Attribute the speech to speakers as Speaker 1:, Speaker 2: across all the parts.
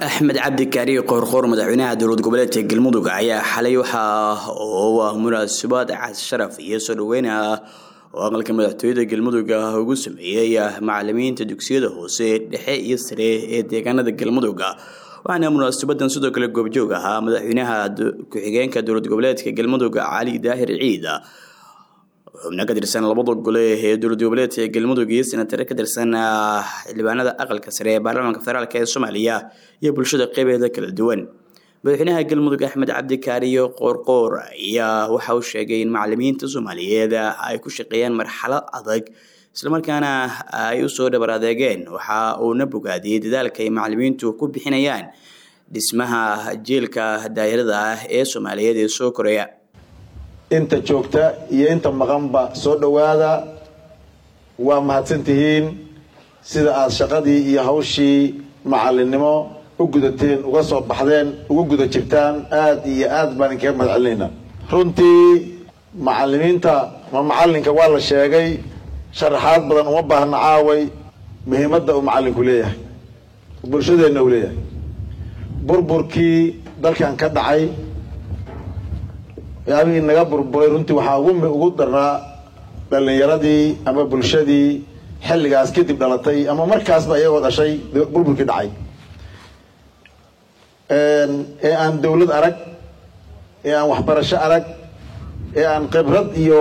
Speaker 1: axmed cabdi kaari qoorqoor madaxweynaha dowlad goboleedka galmudug ayaa xalay waxa uu ah munaasabad cas sharaf iyo soo dhaweyn ah oo aqalka madaxtooyada galmudug ah ugu sameeyey macalimiinta dugsiyada hoose dhexe iyo sare ee deegaanada galmudug waxaana munaasabadan sidoo kale goobjoog ahaa madaxweynaha ku-xigeenka dowlad goboleedka galmudug cali daahir ciid xubno ka tirsan labada gole ee dowlad goboleedka galmudug iyo senatare ka tirsan xildhibaanada aqalka sare ee baarlamaanka federaalk ee soomaaliya iyo bulshada qeybeeda kala duwan madaxweynaha galmudug axmed cabdi kaariyo qoorqoor ayaa waxa uu sheegay in macalimiinta soomaaliyeed ay ku shaqeeyaan marxalad adag islamarkaana ay usoo dhabar adeegeen waxa uuna bogaadiyey dadaalka ay macalimiintu ku bixinayaan dhismaha jiilka daayirada ah ee soomaaliyeed ee soo koreya
Speaker 2: inta joogta iyo inta maqanba soo dhowaada waa mahadsantihiin sida aada shaqadii iyo hawshii macalinimo u gudateen uga soo baxdeen uga guda jirtaan aada iyo aada baan inkaga mahad celinaynaa runtii macalimiinta ma macalinka waa la sheegay sharaxaad badan uma baahna caaway muhiimadda uu macalinku leeyahay bulshadeenna uu leeyahay burburkii dalkan ka dhacay yaabihii naga burburay runtii waxaa ugu ugu darnaa dhalinyaradii ama bulshadii xilligaas kadib dhalatay ama markaasba iyagoo dhashay burburkii dhacay ee aan dawlad arag ee aan waxbarasho arag ee aan khibrad iyo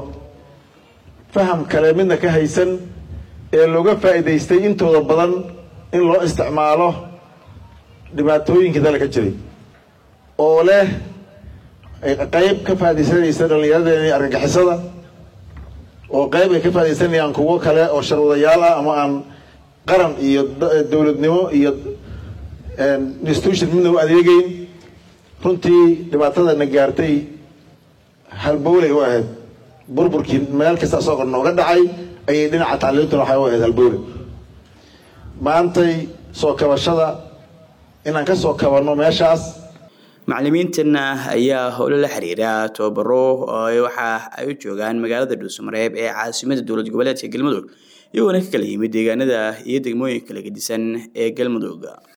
Speaker 2: faham kale midna ka haysan ee looga faa'iidaystay intooda badan in loo isticmaalo dhibaatooyinkii dalka jiray oo leh qayb ka faa'idaysanaysa dhallinyaradeena argagixisada oo qayb ay ka faa'idaysanayaan kuwo kale oo sharwadayaal ah ama aan qaran iyo dowladnimo iyo institution midna u adeegeyn runtii dhibaatadana gaartay halbowlay u ahayd burburkii meel kasta isagoo nooga dhacay ayay dhinaca tacliimtuna waxay u ahayd halbowle maantay soo kabashada inaan ka soo kabanno meeshaas
Speaker 1: macalimiintana ayaa howlo la xiriira tababaro waxa ay u joogaan magaalada dhuusamareeb ee caasimada dowlad goboleedka galmudug iyagoona ka kala yimid deegaanada iyo degmooyinka kala gedisan ee galmudug